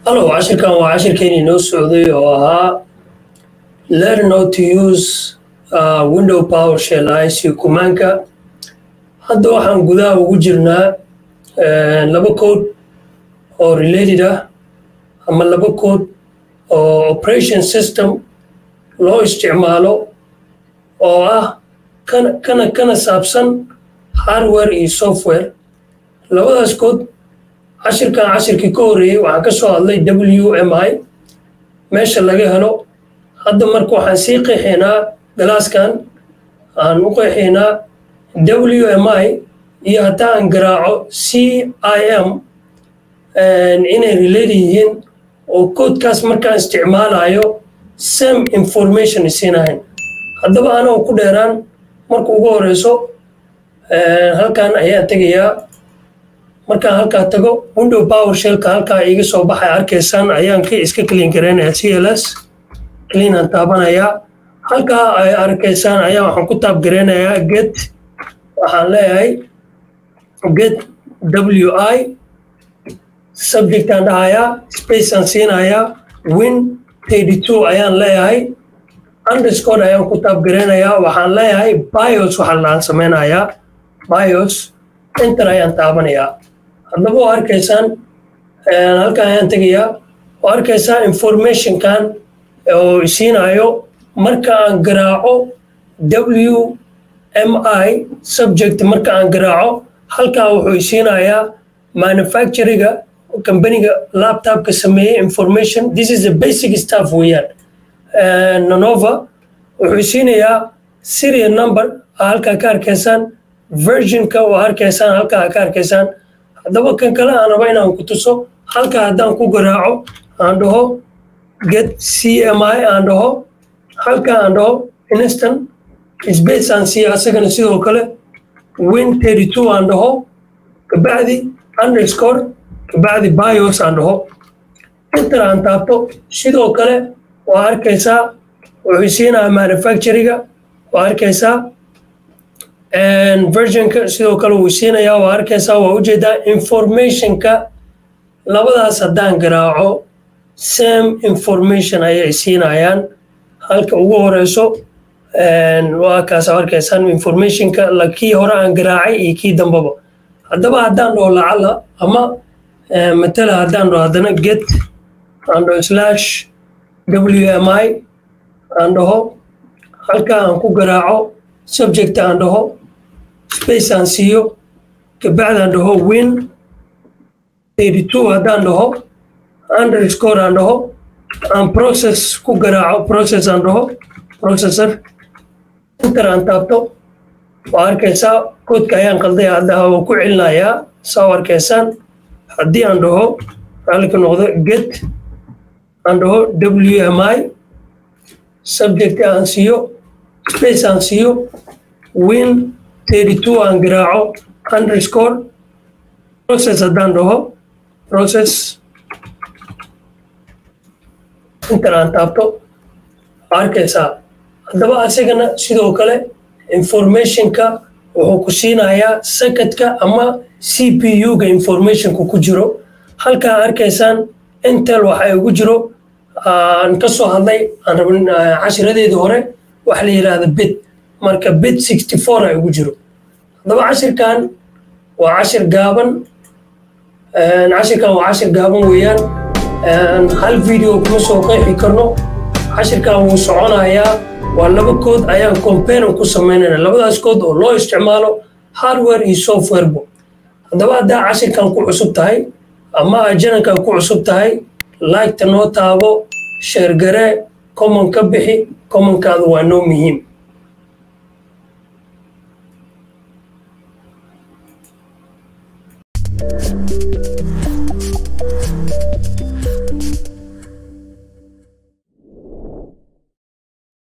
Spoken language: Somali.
hallow cashirkan waa cashirkeenii noo socday oo ahaa learn how to use uh, window power shell icu kumaanka hadda waxaan gudaha ugu jirnaa laba code oo related ah ama laba code oo operation system loo isticmaalo oo ah kana kana kana saabsan hardware iyo software labadaas code cashirkan cashirkii ka horreeyey waxaan ka soo hadlay w m i meesha laga helo hadda marka waxaan sii qeexaynaa galaaskan aan u qeexaynaa w m i iyo haddii aan garaaco c i m inay related yihiin oo koodkaas markaan isticmaalayo same information isiinahayn haddaba anoo ku dheeraan marka ugu horeyso halkan ayaan tegayaa markaan halkaa tago window power shellka halkaa iga soo baxay arkaysaan ayaan ka iska clean gareynayaa c l s cleanaan taabanayaa halkaa ay arkaysaan ayaa waxaan ku taab gareynayaa get waxaan leeyahay get w i subjectaan dhahayaa spaceaan siinayaa win thirty two ayaan leeyahay underscore ayaan ku taab gareynayaa waxaan leeyahay bios waxaa laan sameynayaa bios enter ayaan taabanayaa haddaba oo arkaysaan halkan ayaan tegayaa oo arkaysaa informationkan oo isiinayo marka aan garaaco w m i subject marka aan garaaco halkaa wuxuu isiinayaa manufacturiga companiga laptopka sameeyey information this is a basic staff weeyaan nanova wuxuu isiinayaa serial number halkaa ka arkaysaan versionka oo arkaysaan halkaa ka arkaysaan haddaba kan kale aan raba inaan ku tuso halkaa haddaan ku garaaco aan dhaho get c m i aan dhaho halkaa aan dhaho instant space aan siiya asagana sidoo kale win thirty two aan dhaho kabacdi underscore kabacdi bios aan dhaho intan aan taabto sidoo kale waa arkaysaa wuxuu siinayaa manufacturiga waa arkaysaa versionka sidoo kale wuu siinayaa waa arkaysaa waa ujeedaa informationka labadaas haddaan garaaco same information ayay siinayaan halka ugu horeyso waa kaas arkaysaan informationka kii hore aan garaacay iyo kii dambaba haddaba haddaan dhaho lacala ama matala haddaan dhaho haddana get aan dhaho slash w m i aan dhaho halkaa aan ku garaaco subject aan dhaho space aan siiyo kabacdi aan dhaho win thirty two haddaan dhaho underscore aan dhaho aan process ku garaaco process aan dhaho processor inter aan taabto waa arkaysaa koodka ayaan qalday hadda waa ku celinayaa saa arkaysaan haddii aan dhaho raalika noqdo get aan dhaho w m i subject aan siiyo space aan siiyo win thirty two aan garaaco underscore process haddaan dhaho process intan aan taabto arkaysaa haddaba asagana sidoo kale informationka wuxuu ku siinayaa sakadka ama c p u-ga informationka ku jiro halkaa arkaysaan intel waxa ugu jiro aan ka soo hadlay aan rabin cashiradeedii hore waxa la yidhaahda bit marka bit sixty four ay ugu jiro haddaba cashirkan waa cashir gaaban cashirkan waa cashir gaaban weeyaan hal video kuma soo qeexi karno cashirkan wuu soconayaa waa laba kood ayaan comparan ku samaynayna labadaas kood oo loo isticmaalo hardware iyo softwarebo haddaba haddaa cashirkan ku cusub tahay ama ajanankan ku cusub tahay liketa noo taabo sheergaree common ka bixi commonkaada waa noo muhiim thank you